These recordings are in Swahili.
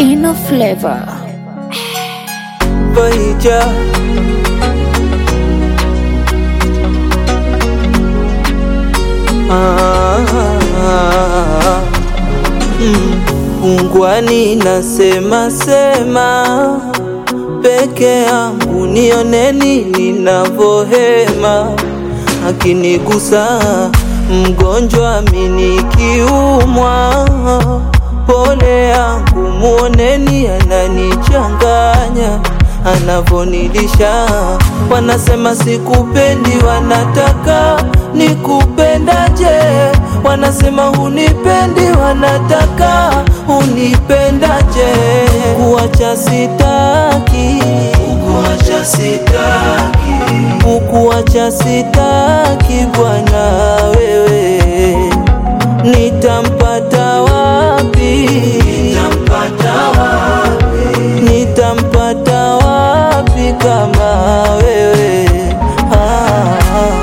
Inner flavor. Paija Ah, mm, Ungwani nasema sema peke yangu, nioneni ninavohema, akinigusa mgonjwa minikiumwa, pole yangu muoneni, ananichanganya anavonilisha. Wanasema sikupendi, wanataka nikupendaje? Wanasema hunipendi, wanataka unipendaje? Kuacha sitaki, kuacha sitaki, kukuacha sitaki bwana wewe, nitampata wapi? Nitampata wapi? Nitampata wapi kama wewe? Ah.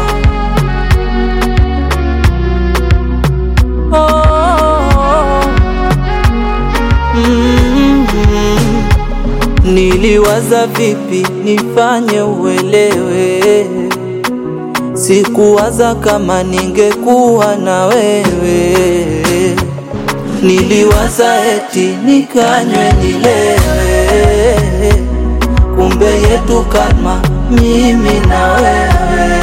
Oh. Mm. Niliwaza vipi nifanye uelewe, sikuwaza kama ningekuwa na wewe. Niliwaza eti nikanywe nilewe, kumbe yetu kama mimi na wewe.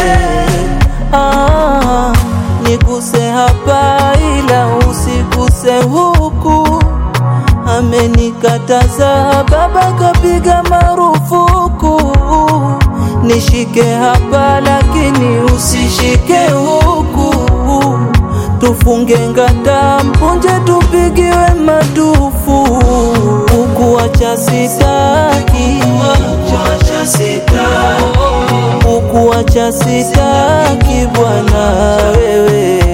Ah, niguse hapa ila usiguse huku, amenikataza baba kapiga marufuku. Nishike hapa lakini usishike huku, tufunge ngata mpunje tupigiwe madufu. Ukuacha sitaki, ukuacha sitaki, ukuacha sitaki bwana wewe